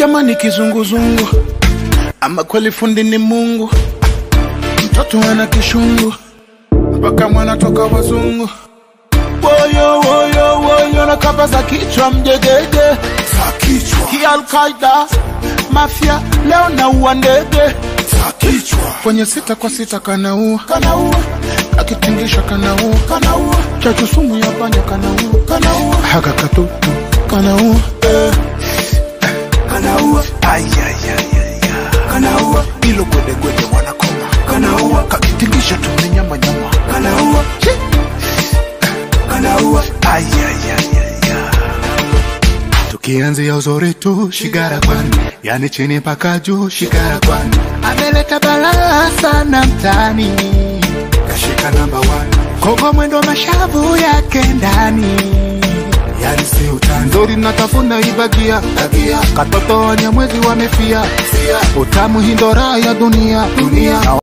jamani kizunguzungu ama kweli fundi ni mungu mtoto ana kishungu mpaka mwana toka wazungu woyo woyo woyo na kapa za kichwa mjegege za kichwa kialkaida mafya leo naua ndege za kichwa kwenye sita kwa sita kanaua kanaua akitingisha kanaua kanaua chachu sumu ya panya kanaua kanaua haka katutu kanaua kanaua kanaua ilo gwedegwede wanakoma kanaua kakitingisha tumenyama nyama kanaua kanaua tukianzia uzuri tu shigara kwani yani chini mpaka juu shigara kwani ameleta balaa sana mtani kashika namba 1 kogo mwendo mashavu yake ndani yani si utani nzuri natafuna ibagia tagia katoto wanyamwezi wamefia sia utamu hindora ya dunia Dunia.